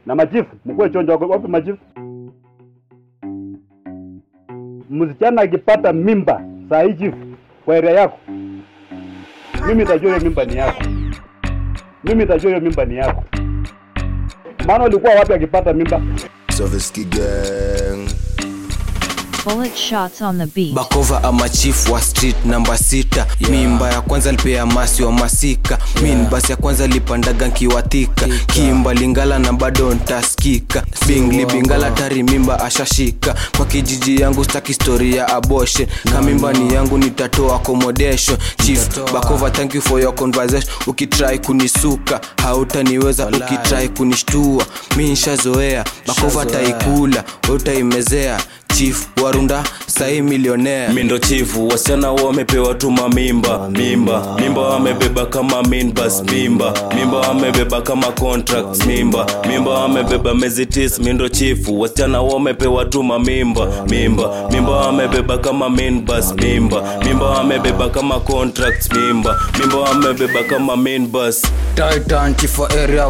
na machifu mkuwe chonjo. Wako wapi machifu? Msichana akipata mimba saa hii chifu, kwa area yako, mimi nitajua hiyo mimba ni yako, mimi nitajua hiyo mimba ni yako. Maana ulikuwa wapi akipata mimba? Soviski gang Bullet shots on the beat. bakova ama chief wa street namba sita yeah. mimba ya kwanza lipea masi wa masika yeah. min basi ya kwanza lipandaga nkiwathika kimba lingala na bado ntaskika bingli bingala tari mimba ashashika kwa kijiji yangu staki story ya abortion kamimba ni yangu nitatoa accommodation chief bakova thank you for your conversation ukitrai kunisuka hautaniweza ukitrai kunishtua mi nshazoea bakova taikula utaimezea chief warunda sahi milionea mindo chifu wasichana wamepewa tu mamimba mimba mimba wamebeba kama minbas mimba mimba wamebeba kama contracts mimba mimba wamebeba mezitis mindo chifu wasichana wamepewa tu mamimba mimba mimba wamebeba kama minbas mimba mimba wamebeba kama contracts mimba mimba wamebeba kama minbas Titan chief wa area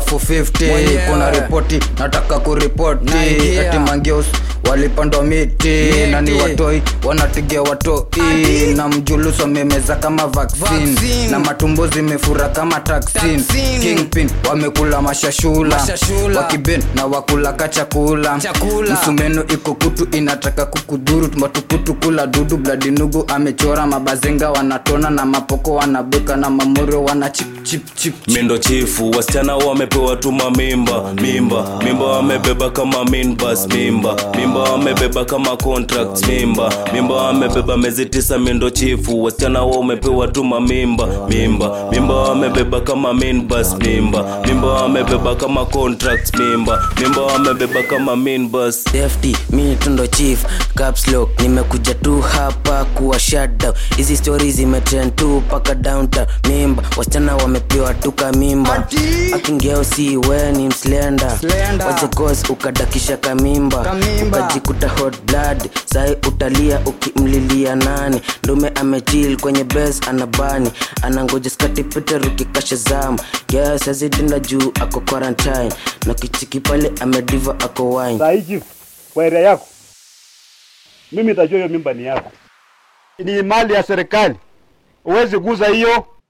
450 kuna ripoti nataka kuripoti ati mangeus walipandwa miti na ni watoi wanategea watoi na mjuluso wamemeza kama vaccine, na matumbo zimefura kama taksin kingpin wamekula mashashula, wakiben na wakulaka chakula, msumeno iko kutu inataka kukudhuru matukutu kula dudu bladinugu amechora mabazenga wanatona na mapoko wanabweka na mamorio wana chip chip chip mindo chifu wasichana wamepewa tu mamimba mimba mimba wamebeba kama minbas mimba mimba wamebeba kama contracts mimba mimba wamebeba mezi tisa mindo chifu wasichana wamepewa tu mamimba mimba mimba wamebeba kama minbas mimba mimba wamebeba kama contracts mimba mimba wamebeba kama minbas safety mi tundo chief caps lock nimekuja tu hapa kuwa shutdown hizi stori zimetrend tu paka downtown mimba wasichana wamepewa tuka mimba akingeo si we ni mslenda Slender. wachekos ukadakisha kamimba Kamimba. ukajikuta hot blood sai utalia ukimlilia nani ndume amechil kwenye bes anabani anangoja skati peter ukikasha zama yes azidinda juu ako quarantine na kichiki pale amediva ako wine Saa hii chifu, kwa area yako, mimi nitajua hiyo mimba ni yako. Ni mali ya serikali, huwezi guza hiyo.